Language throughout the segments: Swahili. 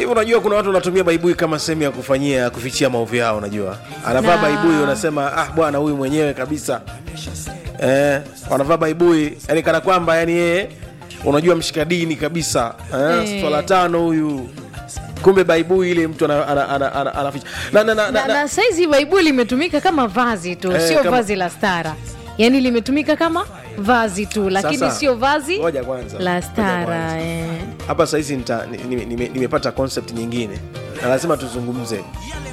unajua kuna watu wanatumia baibui kama sehemu ya kufanyia kufichia maovu yao unajua anavaa Na- baibui unasema ah bwana huyu mwenyewe kabisa eh, wanavaa baibui yani kana kwamba yani yeye unajua mshika dini kabisa eh, Eh. swala tano huyu kumbe baibui ile mtu ana- ana- ana- ana- anaficha na, na, na, na, na, na saizi baibuli limetumika kama vazi tu Eh, sio kama- vazi la stara yaani limetumika kama vazi tu lakini Sasa, sio vazi ngoja kwanza, la ngoja stara kwanza. eh. hapa sahizi nita- ni- nime- nime- nimepata concept nyingine na lazima tuzungumze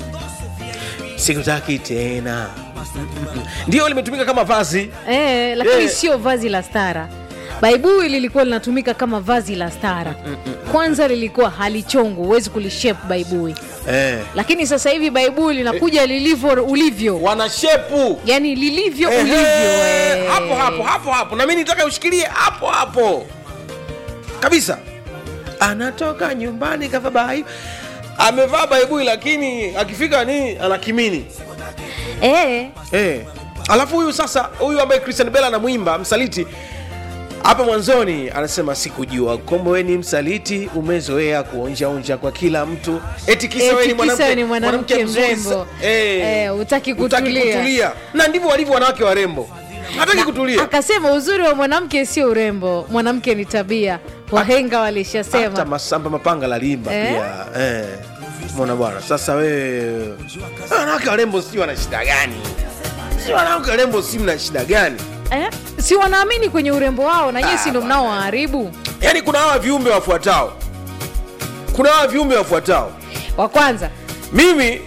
sikutaki tena ndio limetumika kama vazi Eh, lakini Eh. sio vazi la stara baibui lilikuwa linatumika kama vazi la stara kwanza lilikuwa halichongu huwezi kulishape baibui eh. lakini sasa hivi baibui linakuja lilivyo ulivyo wanashepu yani lilivyo Ehe, ulivyo eh. hapo hapo hapo hapo na mi nitaka ushikilie hapo hapo kabisa anatoka nyumbani kavaa bai amevaa baibui lakini akifika ni ana kimini eh. Eh. Alafu huyu sasa huyu ambaye Christian Bella anamwimba msaliti hapa mwanzoni anasema sikujua kwamba wewe ni msaliti, umezoea kuonjaonja kwa kila mtu, eti kisa Eti wewe ni kisa mwanamke ni mwanamke mzuri mrembo. sa- eh, Eh, hutaki hutaki kutulia. kutulia. Na ndivyo walivyo wanawake warembo, hataki kutulia. akasema uzuri wa mwanamke sio urembo mwanamke ni tabia wahenga Hata walishasema Masamba Mapanga lalimba Eh? pia eh. Mwana bwana, sasa wewe wanawake warembo si wana shida gani? Si wanawake warembo si mna shida gani? eh? si wanaamini kwenye urembo wao na nyie si ndo mnaowaharibu yaani kuna hawa viumbe wafuatao kuna hawa viumbe wafuatao wa kwanza mimi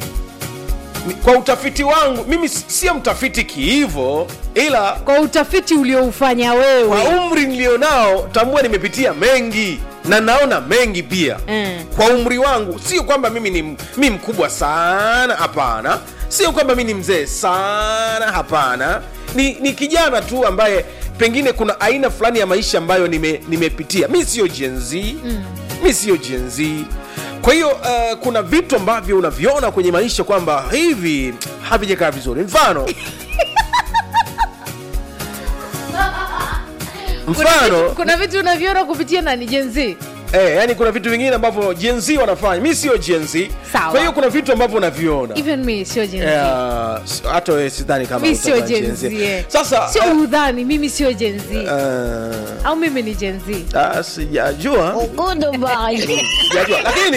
ni- kwa utafiti wangu mimi si- sio mtafiti kihivo ila kwa utafiti ulioufanya wewe kwa umri nilionao tambua nimepitia mengi na naona mengi pia Mm. kwa umri wangu sio kwamba mimi ni mi mkubwa sana hapana sio kwamba mi ni mzee sana hapana ni, ni kijana tu ambaye pengine kuna aina fulani ya maisha ambayo nime- nimepitia mi sio jenzi mm. mi sio jenzi kwa hiyo uh, kuna vitu ambavyo unaviona kwenye maisha kwamba hivi havijakaa vizuri mfano kuna, mfano vitu, kuna vitu unavyoona kupitia nani jenzi Eh, yani kuna vitu vingine ambavyo Gen Z wanafanya. Mi sio Gen Z. Sawa. Kwa hiyo kuna vitu ambavyo unaviona. even me sio jenzi Eh, s- hata wewe sidhani kama mi sio utakuwa Gen Z. jenzi eh. Sasa sio eh, udhani mimi sio jenzi eh, au mimi ni jenzi ah, sijajua sijajua lakini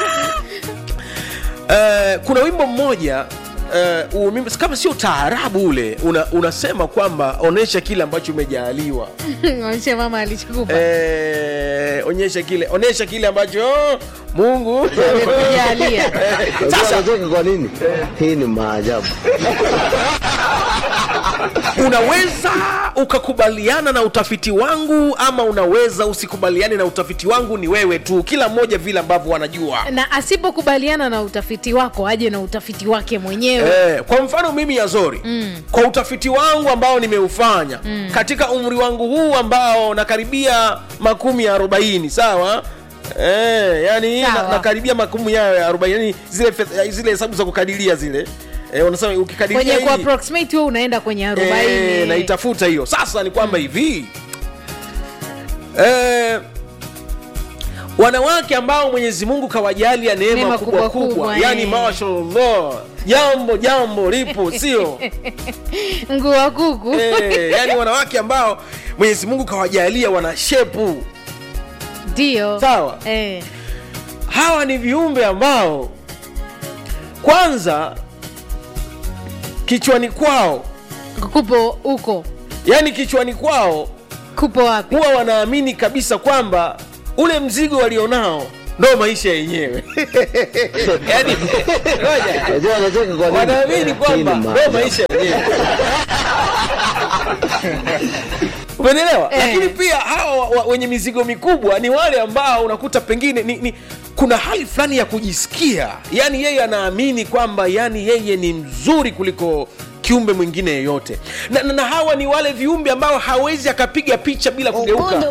eh, kuna wimbo mmoja eh, huo wimbo- kama sio taarabu ule una, unasema kwamba onyesha kile ambacho umejaaliwa onyesha mama alichokupa eh, onyesha kile onyesha kile ambacho mungu amekujalia Sasa- Unacheka kwa nini? Hii ni maajabu. unaweza ukakubaliana na utafiti wangu ama unaweza usikubaliane na utafiti wangu ni wewe tu kila mmoja vile ambavyo wanajua na asipokubaliana na utafiti wako aje na utafiti wake mwenyewe Eh, kwa mfano mimi yazori mm. kwa utafiti wangu ambao nimeufanya mm. katika umri wangu huu ambao nakaribia makumi ya arobaini sawa Eh, yani Sawa. na, nakaribia makumi yayo ya arobaini yani zile fe- zile hesabu za kukadiria zile eh, unasema ukikadiria kwenye hii- ku approximate wewe unaenda kwenye Eh, arobaini naitafuta hiyo sasa ni kwamba hivi eh, wanawake ambao mwenyezi mungu kawajalia neema Neema kubwa kubwa kubwa, kubwa, yani eh. mashallah jambo jambo lipo sio ngua kuku eh, yani wanawake ambao mwenyezi mungu kawajalia wana shepu ndio Sawa. eh. hawa ni viumbe ambao kwanza kichwani kwao kupo huko yani kichwani kwao kupo wapi huwa wanaamini kabisa kwamba ule mzigo walionao ndo maisha yenyewe yani, ngoja. Unajua unacheka kwa nini? wanaamini kwamba Hii ni ndo maajabu. maisha yenyewe umenelewa Eh. lakini pia hawa wa- wa- wenye mizigo mikubwa ni wale ambao unakuta pengine ni, ni kuna hali fulani ya kujisikia yani yeye anaamini kwamba yani yeye ni mzuri kuliko kiumbe mwingine yeyote na, na, na hawa ni wale viumbe ambao hawezi akapiga picha bila kugeuka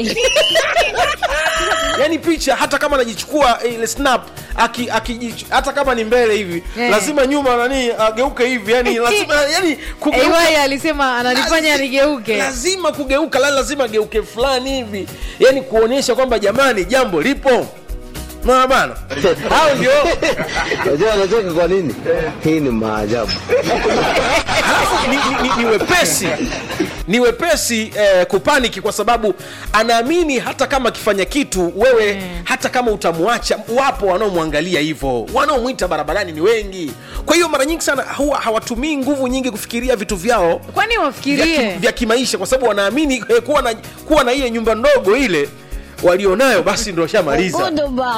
yani picha hata kama anajichukua ile snap aki, aki, hata kama ni mbele hivi Eh. lazima nyuma nani ageuke hivi yani lazima yani kugeuka AY alisema ananifanya Lazi- nigeuke lazima kugeuka la lazima ageuke fulani hivi yani kuonyesha kwamba jamani jambo lipo Naona bana hao ndio Unajua anacheka kwa nini? Hii ni maajabu. Halafu ni, ni, ni, ni wepesi ni wepesi eh, kupaniki kwa sababu anaamini hata kama akifanya kitu wewe mm. hata kama utamwacha wapo wanaomwangalia hivyo wanaomwita barabarani ni wengi kwa hiyo mara nyingi sana huwa hawatumii nguvu nyingi kufikiria vitu vyao kwani vya, ki, wafikirie vya kimaisha kwa sababu wanaamini eh, kuwa na kuwa na ile nyumba ndogo ile walionayo basi ndo shamaliza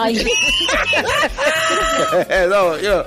no, yo.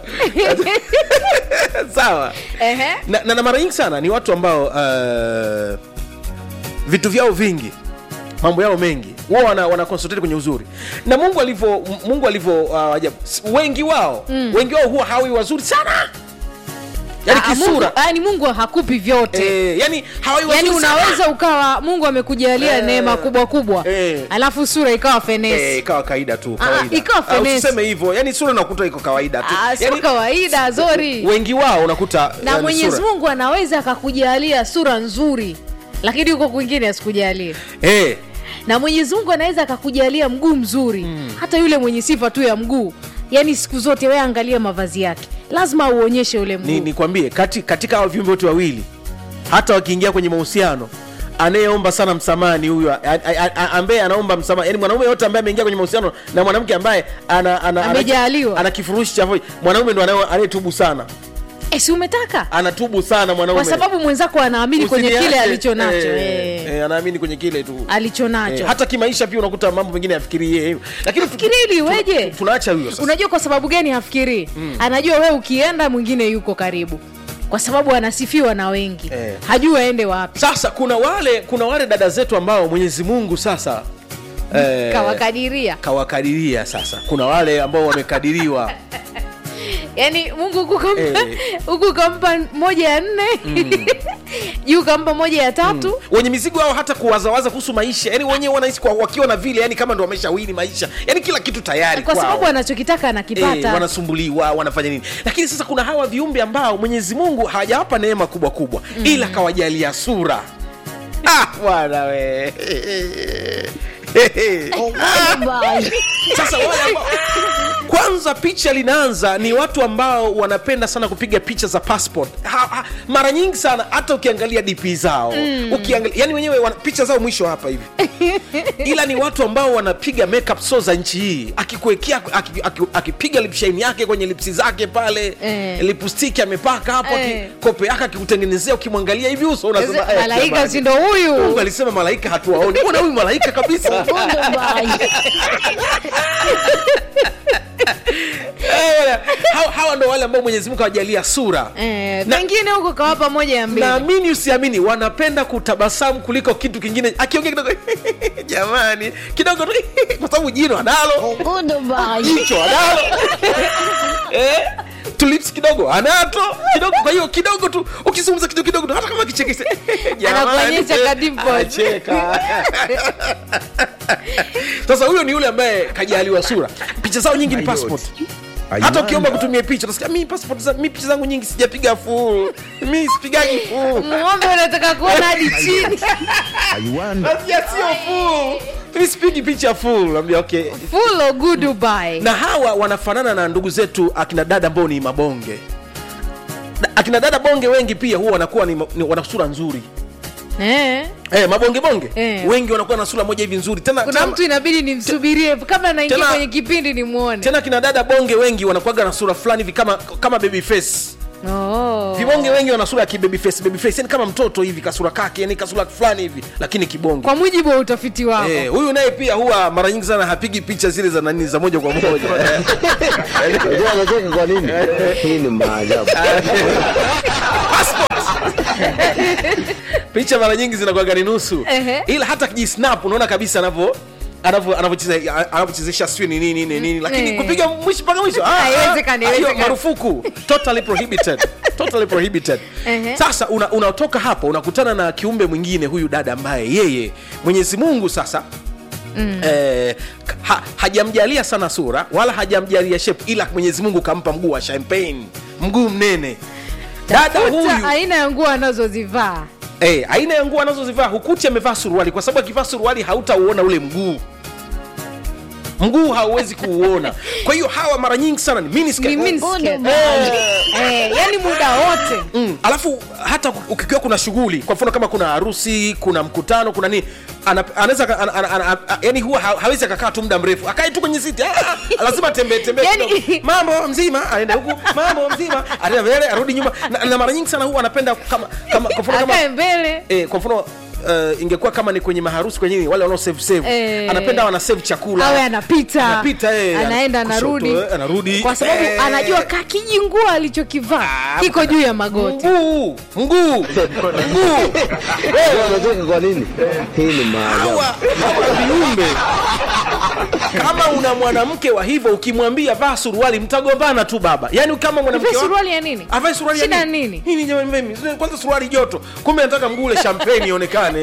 sawa Ehe. na, na, na mara nyingi sana ni watu ambao uh, vitu vyao vingi mambo yao mengi wao wana, wana concentrate kwenye uzuri na mungu alivyo mungu alivyo uh, ajabu S- wengi wao mm. wengi wao huwa hawi wazuri sana yani Ah, Mungu, kisura yani mungu hakupi vyote eh, yani hawawi yaani wazuri sana. unaweza ukawa mungu amekujalia Eh. neema kubwa kubwa Eh. alafu sura ikawa fenesi Eh, ikawa kawaida tu Ah, kawaida. ikawa Ah, finesse. usiseme hivyo yani sura unakuta iko kawaida tu Ah, sio yani, kawaida zori wengi wao unakuta na yani, mwenyezi sura. mungu anaweza akakujalia sura nzuri lakini huko kwingine asikujalie eh, na mwenyezi mungu anaweza akakujalia mguu mzuri mm. hata yule mwenye sifa tu ya mguu yaani siku zote we angalia mavazi yake lazima auonyeshe ule mguu ni nikwambie kati, katika hao viumbe wote wawili hata wakiingia kwenye mahusiano anayeomba sana msamaha ni huyo a- a- a- ambaye anaomba msamaha yani mwanaume yote ambaye ameingia kwenye mahusiano na mwanamke ambaye ana, ana, ana, Amejaliwa. ana kifurushi cha voice, mwanaume ndo anaye- anayetubu sana e, si umetaka anatubu sana mwanaume kwa sababu mwenzako anaamini kwenye Usiniache. kile alicho nacho eh, eh, eh, anaamini kwenye kile tu alicho nacho Eh, hata kimaisha pia unakuta mambo mengine afikirie hivyo lakini tu- Afikirie ili tu- iweje? tu- tunaacha huyo sasa unajua kwa sababu gani hafikirii mm. anajua we ukienda mwingine yuko karibu kwa sababu anasifiwa na wengi Eh. hajui aende wapi sasa kuna wale kuna wale dada zetu ambao mwenyezi mungu sasa eh, kawakadiria kawakadiria sasa kuna wale ambao wamekadiriwa yaani mungu huku kampa Eh. huku kampa moja ya nne juu kampa moja ya tatu wenye mizigo hao hata kuwazawaza kuhusu maisha yani wenyewe wanahisi kwa- wakiwa na vile yani kama ndo wameshawini maisha yani kila kitu tayari kwa kwao. sababu anachokitaka Eh, anakipata wanasumbuliwa wanafanya nini lakini sasa kuna hawa viumbe ambao mwenyezi mungu hajawapa neema kubwa kubwa mm. ila kawajalia sura ah, bwana we sasa wale ambao kwanza picha linaanza ni watu ambao wanapenda sana kupiga picha za passport ha, ha, mara nyingi sana hata ukiangalia dp zao mm. ukiangalia, yani wenyewe wana, picha zao mwisho hapa hivi ila ni watu ambao wanapiga makeup so za nchi hii akikuwekea aki- aki- akipiga lipshaini yake kwenye lipsi zake pale Eh. lipstick amepaka hapo Eh. aki- kope yake akikutengenezea ukimwangalia hivi uso unasema eh, malaika jamani. si ndo huyu Mungu alisema malaika hatuwaoni mbona huyu malaika kabisa Eh, hawa, hawa ndo wale ambao mwenyezi mungu awajalia sura Eh, Na- pengine huko kawapa moja ya mbili naamini usiamini wanapenda kutabasamu kuliko kitu kingine akiongea kidogo jamani kidogo tu kwa sababu jino analo jicho analo eh, tulips kidogo anato kidogo kwa hiyo kidogo tu ukizungumza kidogo kidogo tu hata kama kichekese Anakuonyesha ka dimples. anacheka sasa huyo ni yule ambaye kajaliwa sura picha zao nyingi ni passport hata ukiomba kutumia picha utasikia mi passport za, mi picha zangu nyingi sijapiga full mi sipigagi full ng'ombe unataka kuona hadi chini Nasikia sio full mi sipigi picha full Naambia, okay full or good Dubai. na hawa wanafanana na ndugu zetu akina dada ambao ni mabonge Na akina dada bonge wengi pia huwa wanakuwa ni, ni wana sura nzuri eh. eh, mabonge bonge Eh. wengi wanakuwa na sura moja hivi nzuri tena, kuna tena, mtu inabidi nimsubirie kama naingia Tena- kwenye kipindi nimwone tena kina dada bonge wengi wanakuwaga na sura fulani hivi kama kama baby face oh. vibonge wengi wana sura ya kibaby face baby face yani kama mtoto hivi kasura kake yani kasura fulani hivi lakini kibonge kwa mujibu wa utafiti wako Eh, huyu naye pia huwa mara nyingi sana hapigi picha zile za nani za moja kwa moja Unajua anacheka kwa nini? Hii ni maajabu. picha mara nyingi zinakuwaga ni nusu Ehe. ila hata kijisnap unaona kabisa anavyo anavyo- anavyocheza- anavyochezesha sijui ni nini ni nini lakini Eh. kupiga mwisho mpaka mwisho ah, Haiwezekani, ah, hiyo haiwezekani. marufuku totally prohibited totally prohibited Ehe. sasa una- unatoka hapo unakutana na kiumbe mwingine huyu dada ambaye yeye mwenyezi mungu sasa Mm. Eh, ha, hajamjalia sana sura wala hajamjalia shape ila mwenyezi mungu kampa mguu wa champagne mguu mnene dada Tafuta huyu aina ya nguo anazozivaa Eh, aina ya nguo anazozivaa hukuti amevaa suruali kwa sababu akivaa suruali hautauona ule mguu mguu hauwezi kuuona kwa hiyo hawa mara nyingi sana ni miniskirt. Ni miniskirt. Eh. eh, yani muda wote Mm. alafu hata ukikiwa kuna shughuli kwa mfano kama kuna harusi kuna mkutano kuna nini ana- anaweza ka- ana- ana- ana- ana- yani huwa ha- hawezi akakaa tu muda mrefu akae tu kwenye siti Ah, ah, lazima tembee tembee Yani- kidogo. mambo mzima aende huku mambo mzima aende mbele arudi nyuma na, na mara nyingi sana huwa anapenda kama kama kwa mfano kama akae mbele eh, kwa mfano Uh, ingekuwa kama ni kwenye maharusi kwenye nini, wale wanao save save Eh. anapenda wana save chakula awe anapita Anapita, eh, anaenda kushoto, anarudi eh, anarudi. kwa sababu Eh. anajua kakijingua alichokivaa Ah, kiko juu ya magoti mguu mguu mguu Unajua anacheka kwa nini? Hii ni maajabu. hawa hawa viumbe kama una mwanamke wa hivyo ukimwambia vaa suruali mtagombana tu baba yaani kama mwanamke Ipe wa- suruali ya nini avae suruali ya Shida nini? nini? Nini jamani mimi? kwanza suruali joto kumbe nataka mguu ule champagne ionekane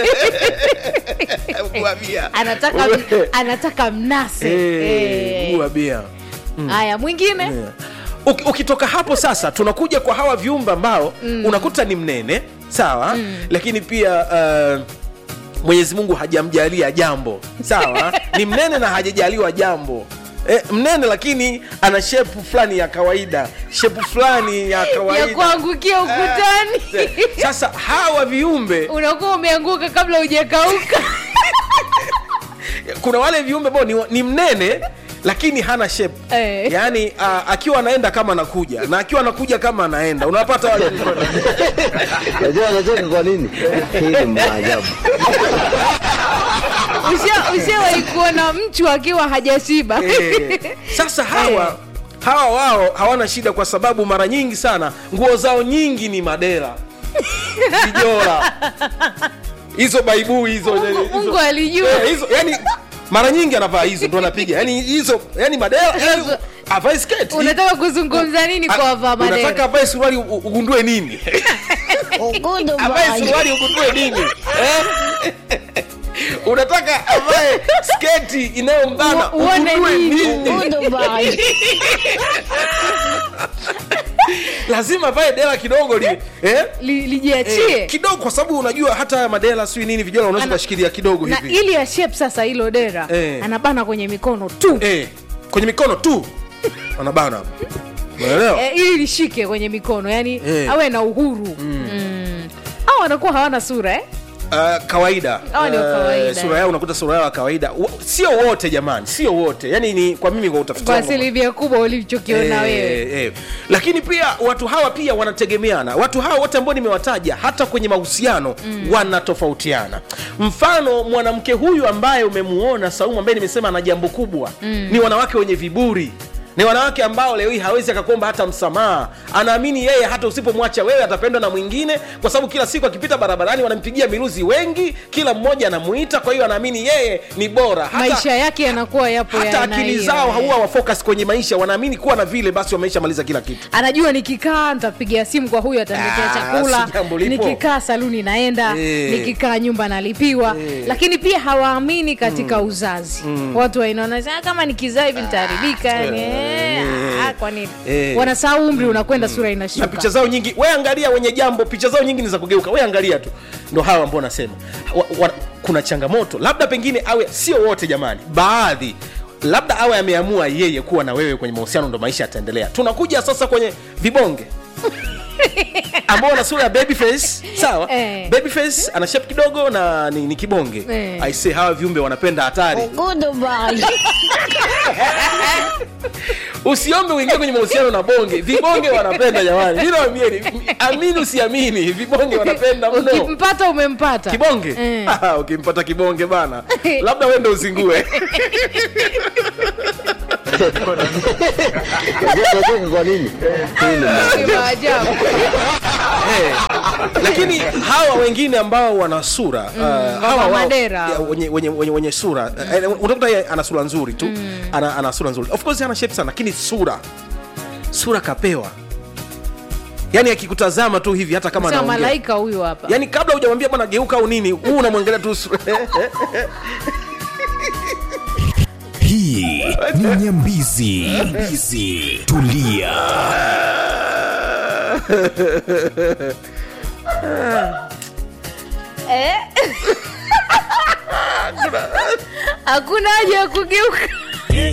Mguu wa bia. anataka anataka mnase Eh, mguu wa Eh. bia haya mwingine Uki- ukitoka hapo sasa tunakuja kwa hawa viumbe ambao mm. unakuta ni mnene sawa mm. lakini pia uh, mwenyezi mungu hajamjalia jambo sawa ni mnene na hajajaliwa jambo E, mnene lakini ana shepu fulani ya kawaida shepu fulani ya kawaida ya kuangukia ukutani sasa hawa viumbe unakuwa umeanguka kabla hujakauka kuna wale viumbe ambao ni, ni mnene lakini hana shape Eh. yaani uh, akiwa anaenda kama anakuja na akiwa anakuja kama anaenda unapata wale Unajua anacheka kwa nini? Hii ni maajabu. Usha- ushawahi kuona mchu akiwa hajashiba Eh, sasa hawa hawa wao hawana shida kwa sababu mara nyingi sana nguo zao nyingi ni madera vijora hizo baibui hizo Mungu- hizo- Mungu alijua. Eh, hizo yani mara nyingi anavaa hizo ndo anapiga yani hizo yani madera yani, Hizo- avae sketi unataka kuzungumza nini kwa wavaa unataka madera avae suruali u- ugundue nini avae suruali ugundue nini eh? unataka avae sketi inayombana U- uone ugundue nini? nini lazima avae dela kidogo li, eh? Li- lijiachie Eh, kidogo kwa sababu unajua hata haya madela sijui nini vijana unaweza Ana- ukashikilia kidogo na hivi ili ya shape sasa hilo dera Eh. anabana kwenye mikono tu eh, kwenye mikono tu anabana unaelewa eh, ili lishike kwenye mikono yani Eh. awe na uhuru mm. au wanakuwa hawana sura eh? Uh, kawaida Hawa ni wa Uh, kawaida, sura eh. yao unakuta sura yao ya kawaida Wa- sio wote jamani sio wote yani ni kwa mimi kwa utafiti kwa wangu asilimia kubwa ulichokiona wewe Eh, eh. lakini pia watu hawa pia wanategemeana watu hawa wote ambao nimewataja hata kwenye mahusiano mm. wanatofautiana mfano mwanamke huyu ambaye umemuona saumu ambaye nimesema ana jambo kubwa mm. ni wanawake wenye viburi ni wanawake ambao leo hii hawezi akakuomba hata msamaha anaamini yeye hata usipomwacha wewe atapendwa na mwingine kwa sababu kila siku akipita barabarani wanampigia miruzi wengi kila mmoja anamuita kwa hiyo anaamini yeye ni bora hata, maisha yake yanakuwa yapo hata yana akili hiyo, zao eh. huwa wafocus kwenye maisha wanaamini kuwa na vile basi wameisha maliza kila kitu anajua nikikaa nitapigia simu kwa huyu ataniletea Ah, chakula si jambo lipo. nikikaa saluni naenda Eh. nikikaa nyumba nalipiwa Eh. lakini pia hawaamini katika uzazi watu wainaona "Ah, kama nikizaa hivi nitaharibika yani eh, ah, kwa nini Eh. wanasahau umri unakwenda sura na inashuka picha zao nyingi we angalia wenye jambo picha zao nyingi ni za kugeuka we angalia tu ndo hawa ambao nasema wa, wa, kuna changamoto labda pengine awe sio wote jamani baadhi labda awe ameamua yeye kuwa na wewe kwenye mahusiano ndo maisha yataendelea tunakuja sasa kwenye vibonge ambao wana sura ya babyface sawa Eh. babyface ana shape kidogo na ni, ni kibonge Eh. I say hawa viumbe wanapenda hatari usiombe uingie kwenye mahusiano na bonge vibonge wanapenda jamani mi nawambieni amini usiamini vibonge wanapenda mno ukimpata umempata kibonge Eh. Ah, ukimpata kibonge bana labda wende uzingue Unajua anacheka kwa nini? Hii ni maajabu. Ni maajabu Eh, lakini hawa wengine ambao wana sura uh, hawa wao- madera. ya, wenye, wenye, wenye, wenye sura uh, utakuta yeye ana sura nzuri tu ana, ana sura nzuri of course ana shape sana lakini sura sura kapewa yaani akikutazama tu hivi hata kama Sema anaongea malaika huyu hapa yaani kabla hujamwambia bwana geuka au nini huu unamwangalia tu sura hii ni nyambizi Nyambizi. tulia hakuna haja ya kugeuka